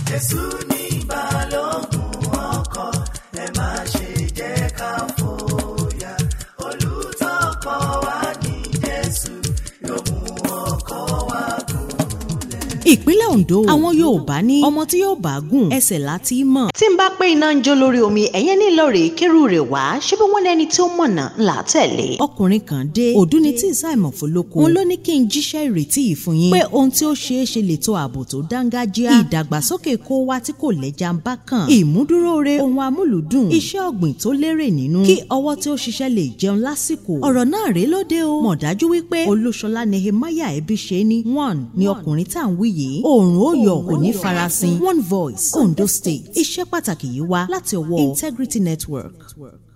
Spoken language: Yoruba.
Jésù ní balógun ọkọ̀ ẹ má ṣe jẹ́ ká fòyà olùtọ́kọ̀ wa ní Jésù yóò mú ọkọ̀ wa gúnlẹ̀. ìpínlẹ̀ Ondo àwọn Yorùbá ní ọmọ tí yóò bá gùn ẹsẹ̀ láti mọ̀. tí n bá pé iná ń jó lórí omi ẹ̀yẹ́ nílò rèé kérú rẹ̀ wá ṣé bí wọ́n lẹ́ni tí ó mọ̀nà ńlá tẹ̀lé. ọkùnrin kan dé òdú ni tí ìsáìmọ̀ fọlọ́kọ òun ló ní kí n jíṣẹ́ ìrètí yìí fún yín pé ohun tí ó ṣeé ṣe lè tó ààbò tó dángájíá ìdàgbàsókè kó wá tí kò lẹ́jà ń bá kàn ìmúdúróore ohun amúlùdùn iṣẹ́ ọ̀gbìn tó lérè nínú kí ọwọ́ tí ó ṣiṣẹ́ lè jẹun lásìkò ọ̀rọ̀ náà rèé lóde o mọ̀ dájú wípé olúṣọlá nehemiah ẹbí ṣe ní one ni ọkùnrin tá à ń wí yìí oòrùn ó yọ kò ní farasin one voice Ondo State iṣẹ́ pàtàkì yìí wá láti ọwọ́ Integrity Network.